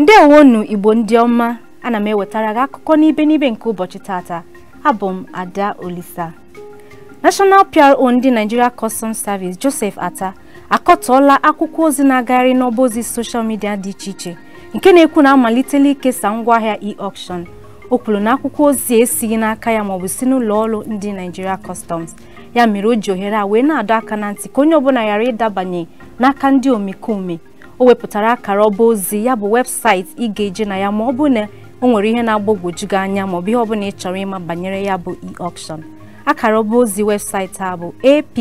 ndewonu igbo ndị ọma ana m ewetara gị akụkọ n'ibe n'ibe nke ụbọchị tata abụ m ada olisa national pro ndị nigeria customs service joseph ata akọtọọla akwụkwọ ozi na-agagharị n'ọba ozi soshal midia dị iche iche nke na-ekwu na amalitela ikesa ngwaahịa e-auction o kwuru na akwụkwọ ozi esighị n'aka ya maọbụ si n'ụlọ ọrụ ndị nigeria customs ya mere o ji ohere a wee na-adọ aka na ntị ka onye ọbụla ghara ịdabanye n'aka ndị omekome o wepụtara akara ọba ozi ya bụ webụsaịtị ị ga-eje na ya ma ọ bụ na o nwere ihe na-agbagwoju gị anya maọbụ ihe ọbụla ị chọrọ ịma banyere ya bụ e-auction akara ọba ozi webụsaịtị a bụ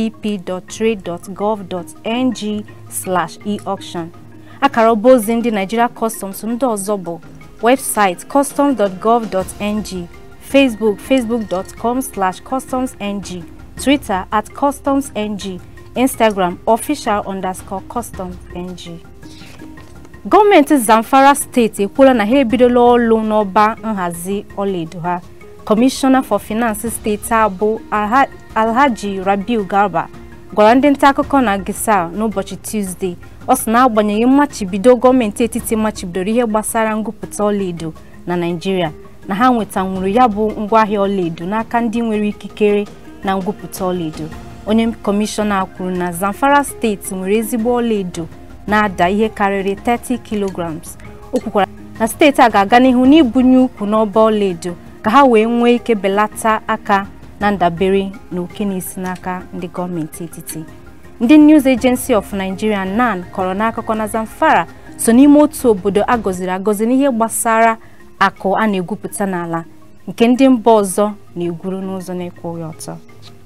app.trade.gov.ng e-auction akara ọba ozi ndị Nigeria Customs ndị ọzọ bụ webụsaịtị customs.gov.ng Facebook facebook.com customsng Twitter at customsng Instagram official underscore customsng gọọmenti Zamfara steeti ekwuola na ha ebidola ọlụ n'ọba nhazi ọlaedo ha kọmishọna for finance steeti abụ Alhaji Rabiu Garba gwara ndị nta akụkọ na Gisa n'ụbọchị Tuzdee ọ sị na agbanyeghị mmachibido gọọmenti etiti machibidoro ihe gbasara ngụpụta ọlaedo na Naịjirịa na ha nwetanwuru ya bụ ngwaahịa ọlaedo n'aka ndị nwere ikikere na ngwupụta ọlaedo onye kọmishọna kwuru na Zamfara steeti nwere ezigbo ọlaedo na-ada ihe karịrị 30 kilograms o kwukwara na steeti a ga-aga n'ihu n'ibunye ukwu n'ọba ọlaedo ka ha wee nwee ike belata aka na ndabere na oke na-esi n'aka ndị gọọmenti etiti ndị News Agency of Nigeria NAN kọrọ n'akụkọ na Zamfara so n'ime otu obodo agọziri agọzi n'ihe gbasara akụ a na-egwupụta n'ala nke ndị mba ọzọ na-egwuru n'ụzọ na-ekwughị ọtọ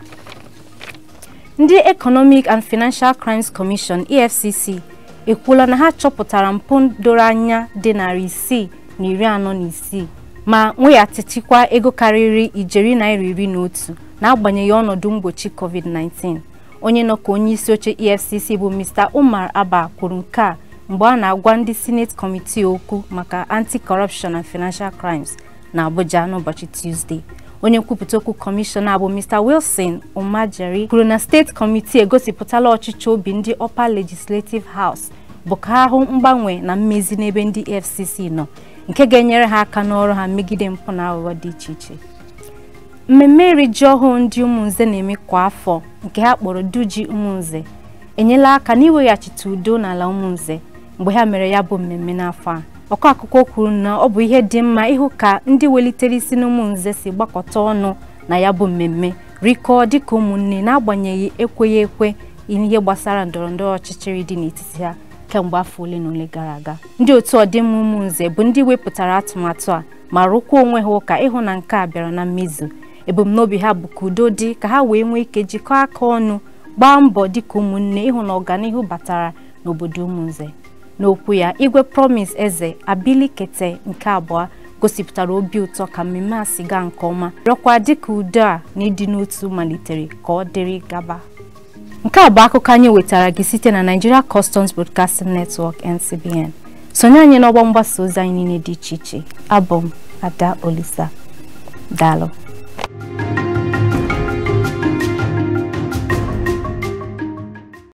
ndị Economic and Financial Crimes Commission EFCC ekwuola na ha chọpụtara mpụ doro anya dị narị isii na iri anọ na isii ma nweghachichikwa ego karịrị ijeri naira iri na otu n'agbanyeghị ọnọdụ mgbochi COVID-19 onye nọ ka onye isi oche EFCC bụ Mr. Umar Abba kwuru nke a mgbe a na-agwa ndị Senate Committee okwu maka Anti-Corruption and Financial Crimes na Abuja n'ụbọchị Tuesday onye nkwupụta okwu kọmishọna bụ Mr. Wilson Umajeri kwuru na steeti kọmitii egosipụtala ọchịchị obi ndị Upper Legislative House bụ ka ha hụ mgbanwe na mmezi n'ebe ndị EFCC nọ nke ga-enyere ha aka n'ọrụ ha megide mpụ na aghụghọ dị iche iche mmemme iri ji ọhụụ ndị ụmụnze na-eme kwa afọ nke ha kpọrọ Duji Ụmụnze enyela aka n'iweghachite udo n'ala ụmụnze mgbe ha mere ya bụ mmemme n'afọ a ọkọ akụkọ kwuru na ọ bụ ihe dị mma ịhụ ka ndị welitere isi n'ụmụnze si gbakọta ọnụ na ya bụ mmemme rikọọ dịka ụmụnne n'agbanyeghị ekweghị ekwe ihe gbasara ndọrọndọrọ ọchịchịrị dị n'etiti ha kemgbe afọ ole na ole gara aga ndị otu ọdịmma ụmụnze bụ ndị wepụtara atụmatụ a ma rụkwa onwe ha ụka ịhụ na nke a bịara na mmezu ebumnobi ha bụ ka udo dị ka ha wee nwee ike jikọọ aka ọnụ gbaa mbọ dịka ụmụnne ịhụ na ọganihu batara n'obodo ụmụnze n'okwu ya igwe promise eze abilikete nke abụọ gosipụtara obi ụtọ ka mmemme a si gaa nke ọma rịọkwa dịka udo a na ịdị n'otu malitere ka ọ dịrị gaba nke a bụ akụkọ anyị wetara gị site na Nigeria Customs Broadcasting Network NCBN sonye anyị n'ọgbọ mgbasa ozi anyị niile dị iche iche abụ m Ada Olisa daalụ